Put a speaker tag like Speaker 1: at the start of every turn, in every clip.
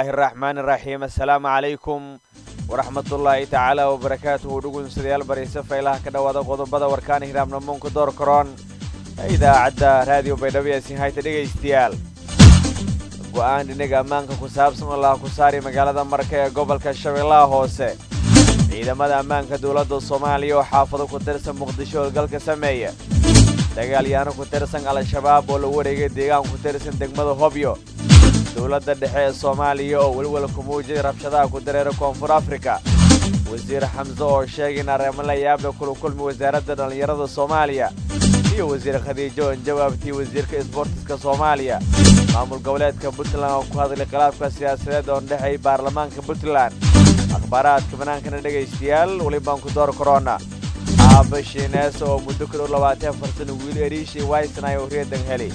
Speaker 1: illaahi araxmaani iraxiim assalaamu calaykum waraxmatullaahi tacaala wabarakaatuhu dhugunsidayaal bariise faylaha ka dhowaada qodobada warkaana hiraabnamuunka door karoon ee idaacadda raadiyo baydhabo ee sinhayta dhegaystayaal go'aan dhinaga ammaanka ku saabsan oo laha ku saari magaalada marka ee gobolka shabeellaha hoose ciidamada ammaanka dowladda soomaaliya oo xaafado ku tirsan muqdisho howlgalka sameeya dagaalyaano ku tirsan al-shabaab oo lagu wareegay deegaan ku tirsan degmada hobyo dowladda dhexe ee soomaaliya oo welwel ku muujiyay rabshadaha ku dareera koonfur afrika wasiir xamse oo sheegay in arrimo la yaabla kula kulmi wasaaradda dhallinyarada soomaaliya iyo wasiir khadiijo oon jawaabtii wasiirka isboortiska soomaaliya maamul goboleedka puntland oo ku hadlay khilaafka siyaasadeed oon dhexay baarlamaanka puntland akhbaaraadka banaankana dhegaystayaal welibaan ku door korona aaba shiinees oo muddo ka dhow labaatan afar sano wiil eriishi waysnay oo reedan heli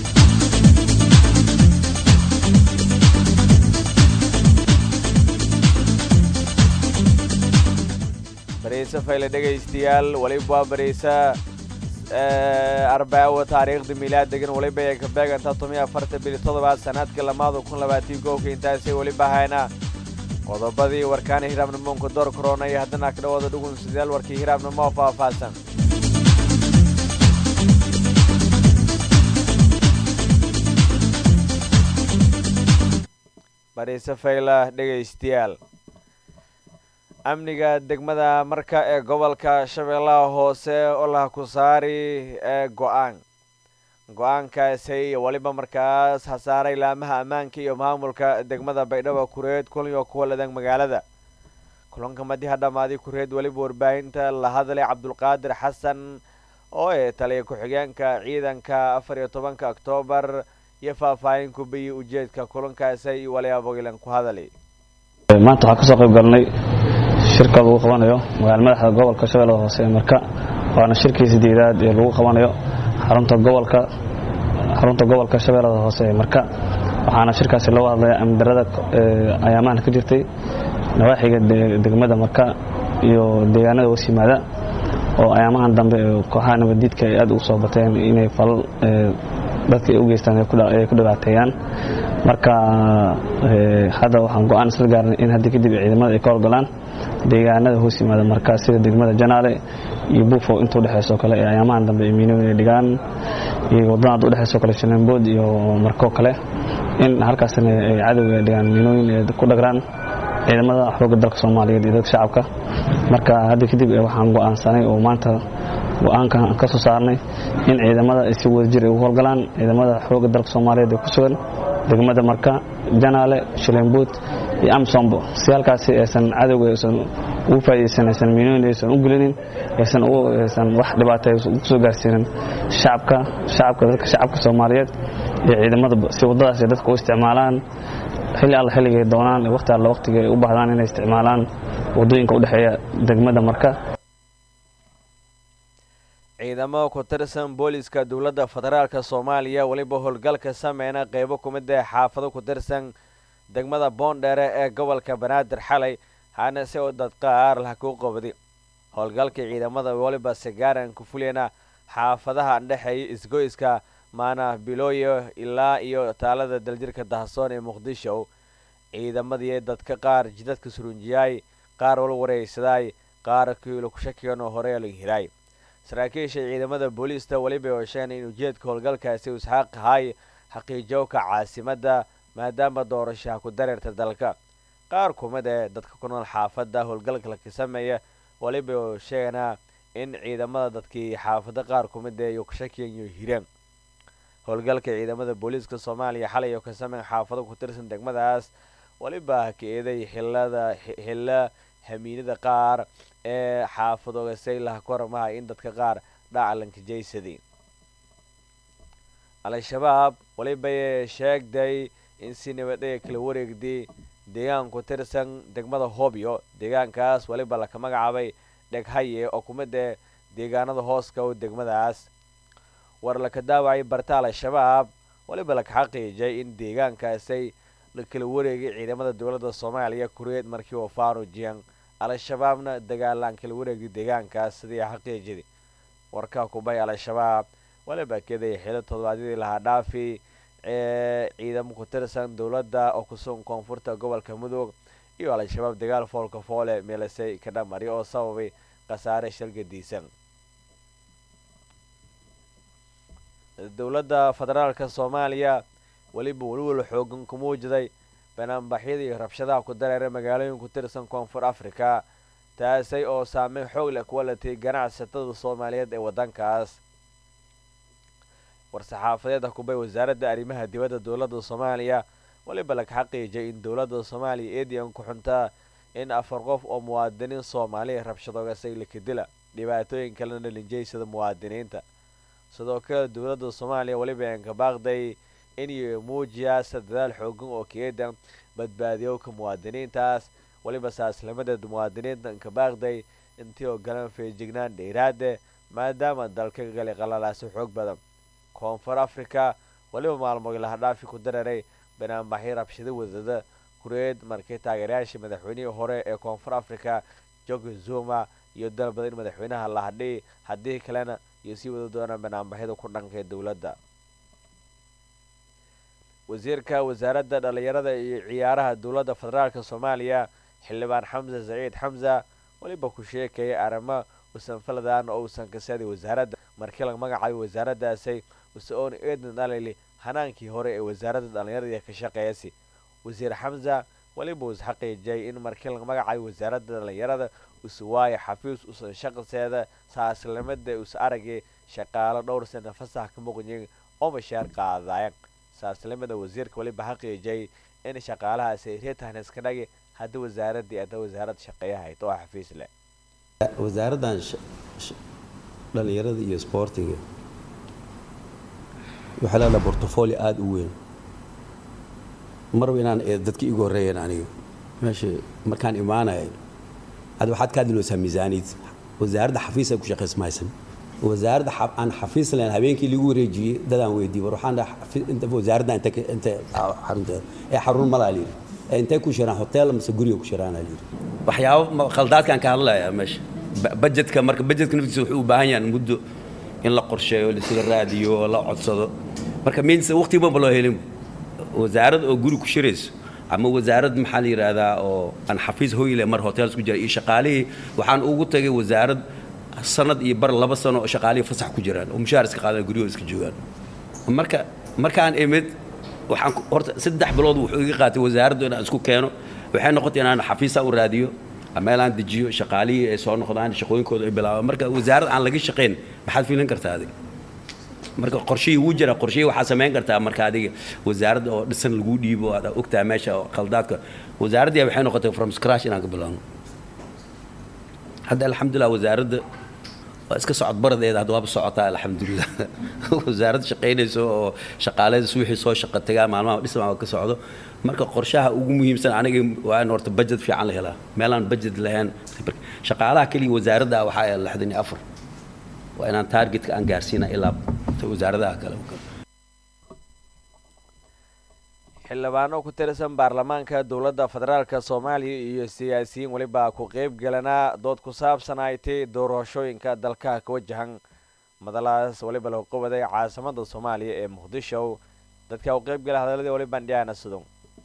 Speaker 1: bariise fayle dhegaystayaal weliba waa bariise arbaawo taariikhda miilaad degan weliba ay ka beegantaa tomiyo afartan bili toddobaad sanadka lamaada kun labaatii koobka intaasay weliba hayna qodobadii warkaana hiraabnamoonka door korona iyo haddana ka dhawaada dhugun sidaal warkii hiraabnamo faahfaahsan bariise fayla dhegaystayaal amniga degmada marka ee gobolka shabeellaha hoose oo laha ku saari ee go-aan go-aankaasi weliba markaas hasaaray laamaha ammaanka iyo maamulka degmada baydhabo kureed kulan oo kuwa ladan magaalada kulanka madiha dhammaaday kureed weliba warbaahinta la hadlay cabdulqaadir xasan oo ee taliya ku-xigeenka ciidanka afar iyo tobanka oktoobar iyo faahfaahin ku biyey ujeedka kulankaasi waliabogilan ku hadalay
Speaker 2: maanta waxaan kasoo qayb galnay shirka lagu qabanayo magaala madaxda gobolka shabeellada hoose ee marka waana shirkii sideedaad ee lagu qabanayo xarunta gobolka xarunta gobolka shabeellada hoose ee marka waxaana shirkaasi looga hadlaya amdarada ayaamahan ka jirtay nawaaxiga degmada marka iyo deegaanada hoos yimaada oo ayaamahan dambe kooxaha nabadiidka ay aad ugu soo bateen inay falal dadka ay u geystaan ay ku dhibaateeyaan marka hadda waxaan go-aan isla gaarnay in haddii kadib ciidamada ay ka horgalaan deegaanada hoos yimaada marka sida degmada janaale iyo buufo inta udhexeyso kale ee ayaamahan dambe miinooyin ay dhigaan iyo wadada hadda udhexeyso kale shalembood iyo markoo kale in halkaasna ay cadowga dhigaan miinooyin ay ku dhagraan ciidamada xoogga dalka soomaaliyeed iyo dadka shacabka marka hadda kadib waxaan go-aansanay oo maanta go-aankan ka soo saarnay in ciidamada ay si wada jir ay ugu howlgalaan ciidamada xoogga dalka soomaaliyeed ee ku sugan degmada marka janaale shilembood iyo amsombo si halkaasi aysan cadowga aysan ugu faa'idaysan aysan miinooyin aysan u gelinin aysan aysan wax dhibaata ugu soo gaarsiinin shacabka shacabka dadka shacabka soomaaliyeed iyo ciidamada si waddadaas ay dadka u isticmaalaan xilli alla xilligay doonaan waqti alla waqtiga ay u baahdaan inay isticmaalaan waddooyinka u dhexeeya degmada marka
Speaker 1: ciidamo ku tirsan booliska dowladda federaalka soomaaliya weliba howlgalka sameyna qeybo kumid ee xaafado ku tirsan degmada boondheere ee gobolka banaadir xalay hana si u dadqaar lah kuu qabdi howlgalka ciidamada weliba sigaaran ku fuliyana xaafadaha dhexeeya isgoyska maana bilooyo ilaa iyo taalada daljirka dahasoon ee muqdisho ciidamadii dadka qaar jidadka surunjiyaay qaar wal wareysadaay qaar kiilo ku shakigan oo hore la hiraay saraakiisha ciidamada booliista weliba oo sheegeen in ujeedka howlgalkaasi uu isxaaq ahay xaqiijowka caasimadda maadaama doorashaha ku dareerta dalka qaar kumid ee dadka ku nool xaafadda howlgalka laka sameeya weliba oo sheeganaa in ciidamada dadkii xaafado qaar kumid ee ku shakiyan iyo hireen howlgalka ciidamada booliiska soomaaliya xalay oo ka sameyn xaafado ku tirsan degmadaas weliba ka eeday xilada xilla hamiinada qaar ee xaafadooga saylaha ku hormaha in dadka qaar dhacalanka jaysadii al-shabaab welibay sheegday in si nabadaya kala wareegday deegaan ku tirsan degmada hobyo deegaankaas weliba laka magacaabay dheghaye oo kumid ee deegaanada hooska oo degmadaas war laka daawacay barta al-shabaab weliba laka xaqiijay in deegaankaasay la kala wareegay ciidamada dowladda soomaaliya kureed markii uu faarujiyan al-shabaabna dagaalaan kala wareegay deegaankaas sidii xaqiijidi warka kubay al-shabaab waliba keday xilo toddobaadyadii lahaa dhaafi ciidamo ku tirsan dowladda oo kusugan koonfurta gobolka mudug iyo al-shabaab dagaal foolka foole meelasay ka dhamari oo sababay khasaare shalgadiisan dowladda federaalka soomaaliya weliba welwel xoogan ku muujiday banaanbaxyada iyo rabshadaha ku dareera magaalooyin ku tirsan koonfur africa taasay oo saameyn xoog leh kuwa latay ganacsatada soomaaliyeed ee waddankaas war-saxaafadeed kubay wasaaradda arrimaha dibadda dowladda soomaaliya weliba laga xaqiijiyay in dowladda soomaaliya eedian ku xuntaa in afar qof oo muwaadiniin soomaaliya rabshadoogasay lakadila dhibaatooyin kalena linjeysada muwaadiniinta sidoo kale dowladda soomaaliya weliba aan ka baaqday inay muujiyaasa dadaal xoogan oo keedan badbaadiyowka muwaadiniintaas weliba saaslamadeed muwaadiniinta anka baaqday intii oo galan feejignaan dheeraade maadaama dalka galay qalalaasi xoog badan koonfur africa weliba maalmood lahadhaafi ku dareeray banaanbaxyo rabshado wadada kureed markii taageerayaashii madaxweynihii hore ee koonfur africa jogi zuma iyo dalbada in madaxweynaha la hadhay haddii kalena iyo sii wada doonaan banaanbaxyada ku dhanka ee dowladda wasiirka wasaaradda dhallinyarada iyo ciyaaraha dowladda federaalk soomaaliya xildhibaan xamse saciid xamsa weliba ku sheekayay arrimo usan faladan oo uusan kasaday wasaaradda markii laga magacaabay wasaaraddaasay usa-oon eedna dhalili hanaankii hore ee wasaaradda dhallinyarada ka shaqeeyasi wasiir xamsa weliba us xaqiijiyay in markii laga magacaabay wasaaradda dhallinyarada usa waayo xafiis usan shaqaseeda saaslamada usa aragay shaqaalo dhowr sana fasax ka muqyin oo mashaar qaadayan saaslamada wasiirka weliba xaqiijiyay in shaqaalahaasi reetahan iska dhagi haddii wasaaraddii ada wasaarad shaqeeyahayd oo xafiis leh
Speaker 3: wasaaraddan dhallinyarada iyo sboortiga waxaa leedaha bortofolio aada u weyn marba inaan dadka igu horreeyeen aniga meesha markaan imaanaya hadda waxaad ka hadlinaysaa miisaaniyad wasaaradda xafiisa ku shaqays maysan wasaaradda aan xafiis lahayn habeenkii lagu wareejiyey dadaan weydiiyey war waxaan dhaha wasaaradda inta inta xarunteeda ee xarun malaa layidhi ee intay ku shiraan hotel mise guriga ku shiraana layidhi waxyaabo khaldaadkaan ka hadlayaa meesha bajetka marka bajetka naftiisa wuxuu u baahan yahay muddo in la qorsheeyo laisla raadiyo oo la codsado marka means waqti banba loo helin wasaarad oo guri ku shirayso ama wasaarad maxaa la yidhaahdaa oo aan xafiis hoyle mar hotels ku jira iyo shaqaalihii waxaan ugu tagay wasaarad sanad iyo bar laba sano oo shaqaalihii fasax ku jiraan oo mushaar iska qaadan guryahooda iska joogaan marka markaan imid waxaan horta saddex bilood wuxuu iga qaatay wasaaraddu inaan isku keeno waxay noqotay inaan xafiisa u raadiyo meel aan dejiyo shaqaalihii ay soo noqdaan shaqooyinkooda ay bilaabaan marka wasaarad aan laga shaqayn maxaad fiilin kartaa adiga marka qorshihii wuu jira qorshihii waxaad samayn kartaa marka adiga wasaaradda oo dhisan lagu dhiibo aad ogtaa meesha oo khaldaadka wasaaraddii waxay noqotay from scratch inaan ka bilaabno hadda alxamdulilah wasaaradda waa iska socod baradeeda hadda waaba socotaa alxamdulilah wasaaradda shaqaynayso oo shaqaaleeda suwixii soo shaqa tagaa maalmaha dhismaa ka socdo marka qorshaha ugu muhiimsan aniga waa in horta budget fiican la helaa meelaan budget lahayn shaqaalaha keliya wasaaradda waxaa ee lixdan iyo afar waa inaan targetka aan gaarsiina ilaa wasaaradaha kale
Speaker 1: xildhibaano ku tirsan baarlamaanka dowladda federaalka soomaaliya iyo siyaasiyiin weliba ku qeyb galanaa dood ku saabsan ay tay doorashooyinka dalka ka wajahan madalaas weliba lagu qabaday caasimada soomaaliya ee muqdisho dadka u qeyb gala hadaladii waliba ndhiana sudon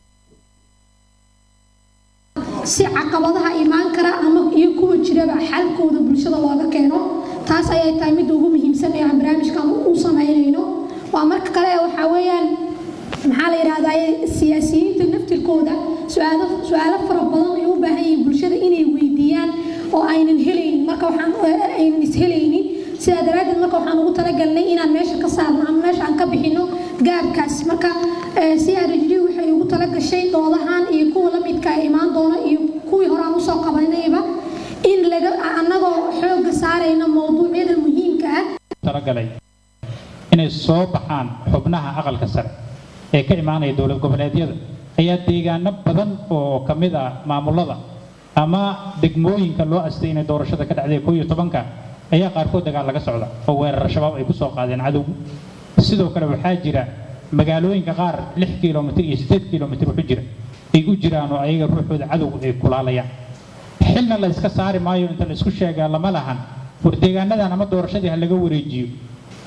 Speaker 4: si caqabadaha imaan kara ama iyo kuwa jiraba xalkooda bulshada looga keeno taas ayay tahay midda ugu muhiimsan ee aan barnaamijkan u samaynayno waa marka kale waxaa weeyaan maxaa la yidhahdaa siyaasiyiinta naftirkooda su-aalo su-aalo fara badan ay u baahan yihiin bulshada inay weydiiyaan oo aynan helaynin marka waxaan aynan ishelaynin sidaa daraaddeed marka waxaan ugu talagalnay inaan meesha ka saarno ama meesha aan ka bixino gaabkaas marka c r g d waxay ugu talagashay doodahan iyo kuwa la midka imaan doona iyo kuwii hore aan usoo qabanayba in laga annagoo xooga saarayno mowduucyada muhiimka ah
Speaker 5: talagalay inay soo baxaan xubnaha aqalka sare ee ka imaanaya dowlad goboleedyada ayaa deegaano badan oo ka mid ah maamulada ama degmooyinka loo astay inay doorashada ka dhacday koo iyo tobanka ayaa qaarkood dagaal laga socda oo weerar shabaab ay ku soo qaadeen cadowgu sidoo kale waxaa jira magaalooyinka qaar lix kilomitir iyo siddeed kilomitir wuxu jira ay u jiraan oo ayaga ruuxooda cadowgu ay kulaalayaan xilna la yska saari maayo inta la isku sheegaa lama lahan war deegaanadan ama doorashadii ha laga wareejiyo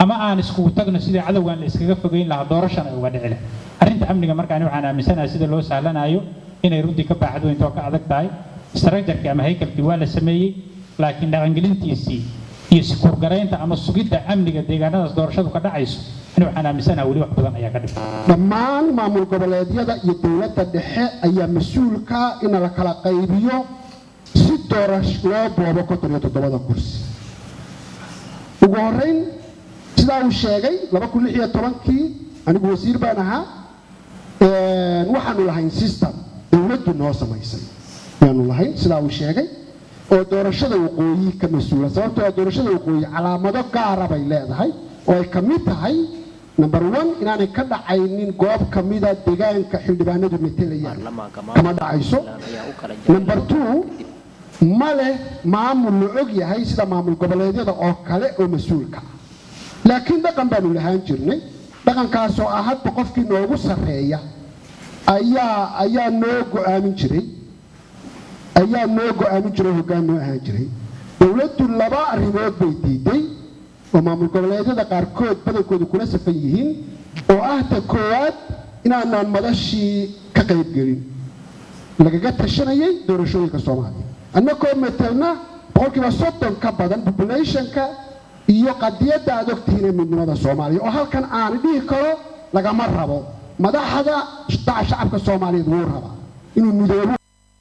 Speaker 5: ama aan iskugu tagno sidii cadowgan la iskaga fogeyn lahaa doorashana ay uga dhici leh arrinta amniga markaan waxaan aaminsanahay sida loo sahlanayo inay runtii ka baaxad weynta oo ka adag tahay istarajarkii ama haykalkii waa la sameeyey laakiin dhaqangelintiisii iyo sikurgaraynta ama sugidda amniga deegaanadaas doorashadu ka dhacayso ani waxaan aaminsanahay weli wax badan ayaa ka dhigay
Speaker 6: dhammaan maamul goboleedyada iyo dowladda dhexe ayaa mas-uulka in la kala qaybiyo si doorash loo boobo konton iyo toddobada kursi ugu horreyn sidaa uu sheegay laba kun lix iyo tobankii anigu wasiir baan ahaa waxaanu lahayn system dowladdu noo samaysay ayaanu lahayn sidaa uu sheegay oo doorashada waqooyi ka mas-uula sababtoo doorashada waqooyi calaamado gaara bay leedahay oo ay ka mid tahay number one inaanay ka dhacaynin goob ka mida deegaanka xildhibaanadu metelayaan kama dhacayso number two ma leh maamul la og yahay sida maamul goboleedyada oo kale oo mas-uulka ah laakiin dhaqan baanu lahaan jirnay dhaqankaasoo ah hadba qofkii noogu sarreeya ayaa ayaa noo go-aamin jiray ayaa noo go-aamin jiray hoggaan noo ahaan jiray dowladdu laba arrimood bay diiday oo maamul goboleedyada qaarkood badankoodu kula safan yihiin oo ah ta koowaad inaanaan madashii ka qaybgelin lagaga tashanayay doorashooyinka soomaaliya annagoo matelna boqolkiiba soddon ka badan populationka iyo qadiyadda aad ogtihiin ee midnimada soomaaliya oo halkan aan dhihi karo lagama rabo madaxda daca shacabka soomaaliyeed wuu rabaa inuu midoobo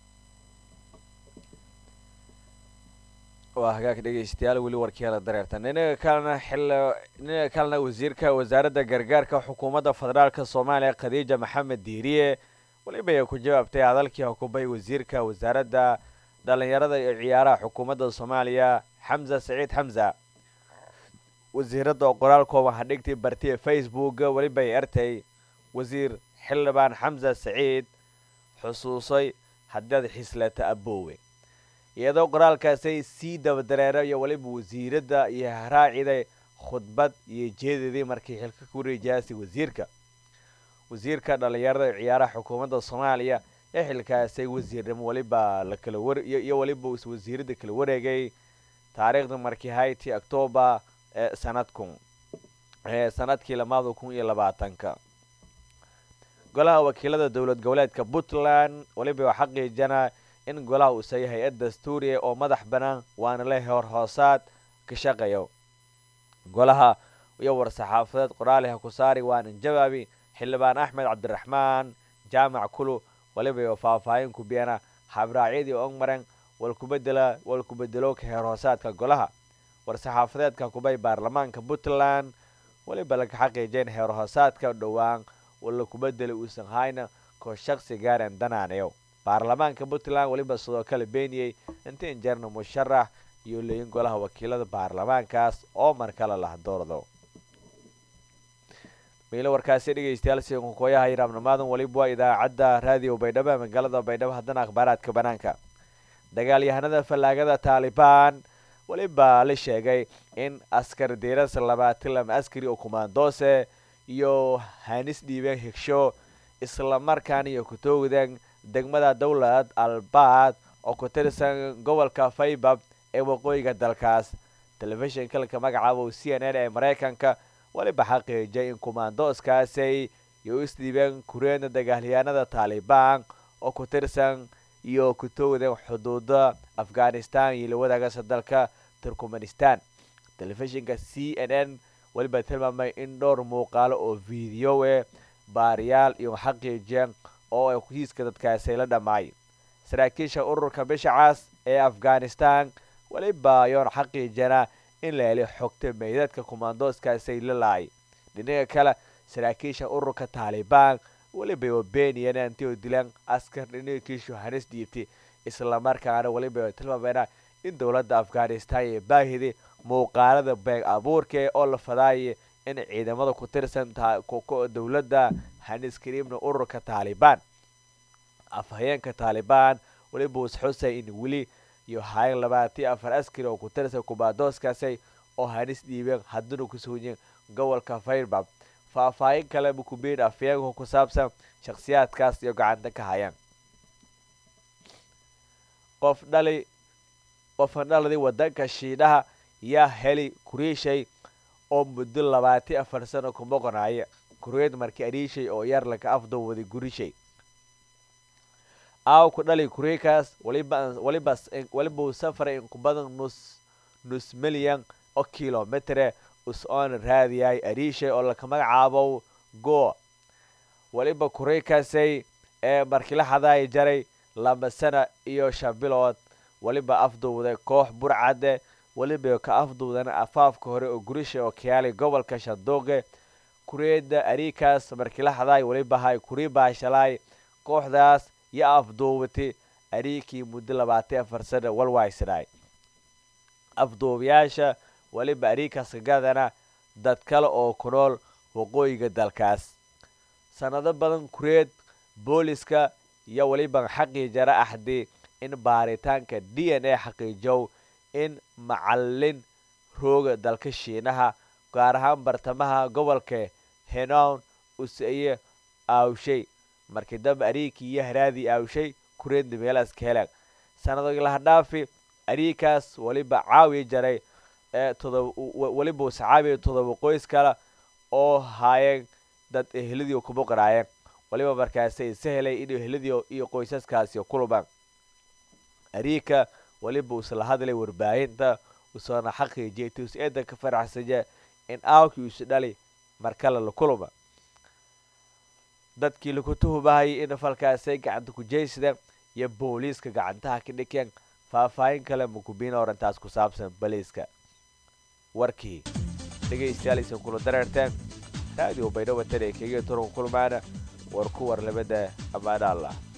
Speaker 1: waa hagaag dhegaystayaal weli warkeela dareerta ninaga kalena xil ninaga kalena wasiirka wasaaradda gargaarka xukuumadda federaalka soomaaliya khadiija maxamed diiriye weliba ay ku jawaabtay hadalkii hukubay wasiirka wasaaradda dhallinyarada iyo ciyaaraha xukuumadda soomaaliya xamza saciid xamza wasiiradda oo qoraal kooban hadhigtay bartiya facebook weliba ay ertay wasiir xildhibaan xamza saciid xusuusay haddaad xislata aboowe iyadoo qoraalkaasay sii dabadareera iyo weliba wasiiradda iyo haraaciday khudbad iyo jeedadii markii xilka ku rijaasay wasiirka wasiirka dhallinyarada iyo ciyaaraha xukuumadda soomaaliya ee xilkaasay wasiirnimo weliba lakala war iyo weliba wasiiradda kala wareegay taariikhda markii hayti octoobar ee sanadkun ee sanadkii lamaada kun iyo labaatanka golaha wakiilada dowlad goboleedka puntland weliba waa xaqiijana in golaha uusa yahay hay-ad dastuuriya oo madax bannaan waana leh hor hoosaad ka shaqeeyo golaha iyo war-saxaafadeed qoraaliha ku saari waanan jawaabi xildhibaan axmed cabdiraxmaan jaamac kulu weliba iyo faahfaahin ku biyana habraacyadii ogmaren walkubedela walkubedelooka heer hoosaadka golaha war-saxaafadeedka kubay baarlamaanka puntland weliba laga xaqiijeen heer hoosaadka dhowaan wala kubedela uusan hayna koo shaqsi gaaren danaanayo baarlamaanka puntland weliba sidoo kale beeniyey inta injeerna musharax iyo leeyin golaha wakiilada baarlamaankaas oo mar kale lah doordo miilo warkaasi dhegeystayaal sinkukooyaha yiraabnimaadan weliba waa idaacadda raadiyo baydhabo ee magaalada baydhabo haddana akhbaaraadka banaanka dagaalyahanada fallaagada taalibaan weliba la sheegay in askar diiras labaatan lama askari oo kumaandoose iyo hanis dhiibeen higsho islamarkaana iyo kutoogdan degmada dowlad albaad oo ku tirsan gobolka faybab ee waqooyiga dalkaas telefishinka laka magacaabo c n n ee maraykanka weliba xaqiijay in kumaandooskaasay iyo isdhiibeen kureena dagaalyahanada taalibaan oo ku tirsan iyo kutoogdan xuduuda afghanistan iyo la wadaagasa dalka turkmenistan telefishinka c n n weliba tilmaamay in dhowr muuqaalo oo videoe baariyaal iyo xaqiijeen oo ay hiiska dadkaasi la dhammaay saraakiisha ururka bishacaas ee afghanistan weliba ayoon xaqiijana in la heli xogta meydadka kumaandooskaasay la laay dhinaga kale saraakiisha ururka taalibaan weliba oo beeniyeen anti oo dilaan askar dhinagiishu hanis dhiibtay islamarkaana weliba tilmaameena in dowladda afghanistan ee baahidi muuqaalada beeg abuurka oo la fadaayay in ciidamada ku tirsan dowladda hanis kariimna ururka taalibaan afhayeenka taalibaan weliba wasxusay in weli iyo hayan labaatiyo afar askari oo ku tirsan kumaandooskaasi oo hanis dhiibeen hadduna ku sugnyen gobolka fairbab faahfaahin kale mukubiin afhayeenka ku saabsan shakhsiyaadkaas iyo gacanta ka hayaan qof dhali qofan dhaladii wadanka shiidhaha yaa heli kuriishay oo muddo labaati afar sano ku moqonaya kureed markii ariishay oo yar laka afdowwaday gurishay aaw ku dhali kureekaas walibawalibau safray inku badan nus nus milyan oo kilomitre us oona raadiyay ariishay oo laka magacaabo go waliba kureekaasay ee markii la hadaaya jaray laba sana iyo shan bilood waliba afduwday koox burcade weliba ka afduwdana afaafka hore oo gurisha oo kayaali gobolka shandooqe kureeda ariikaas markii la hadaay weliba hay kurii baashalaay kooxdaas yo afduubati ariikii muddo labaatan afar sana walwaysanaay afduubayaasha weliba ariikaas kagadana dad kale oo ku nool waqooyiga dalkaas sanado badan kureed booliska iyo weliba xaqii jara axdi in baaritaanka d n a xaqiijow in macalin rooga dalka shiinaha gaar ahaan bartamaha gobolka henon useye aawshay markii dambe ariikii iyo haraadii aawshay kureedna meelaas ka helaan sanado lahadhaafi ariikaas weliba caawi jaray ee todob weliba uscaabiya todoba qoys kale oo haayeen dad eheladii kuma qaraayeen waliba markaasi isa helay in eheladii iyo qoysaskaasi kulumaan ariika weliba usla hadlay warbaahinta usoona xaqiijiyay tus eedan ka faraxsanya in aawkii isu dhali markale la kuluma dadkii laku tuhumahayay in falkaasay gacanta ku jeysadeen iyo booliiska gacantaha ka dhikeen faahfaahin kale mukubiina orantaas ku saabsan baliiska warkii dhegaystayaal aysan kula dareerteen raadiyo baydhabo tan ee kegya turanka kulmaana war ku war labada ammaana allah